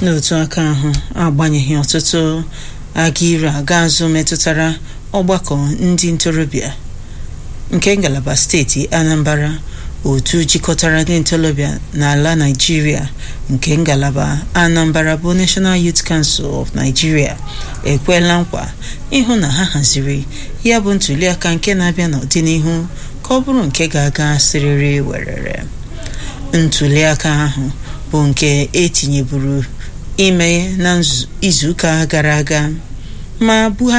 n'otu aka ahụ agbanyeghị ọtụtụ aga ire aga azụ metụtara ọgbakọ ndị ntorobịa nke ngalaba steeti Anambra otu jikọtara ndị ntorobịa n'ala Naịjirịa nke ngalaba Anambra bụ National Youth Council of Nigeria ekwela nkwa ịhụ na ha haziri ya bụ ntuliaka nke na-abịa n'ọdịnihu ka ọ bụrụ nke ga-aga siriri werere ntuliaka ahụ bụ nke etinyeburu ime na izuụka gara aga ma Buhari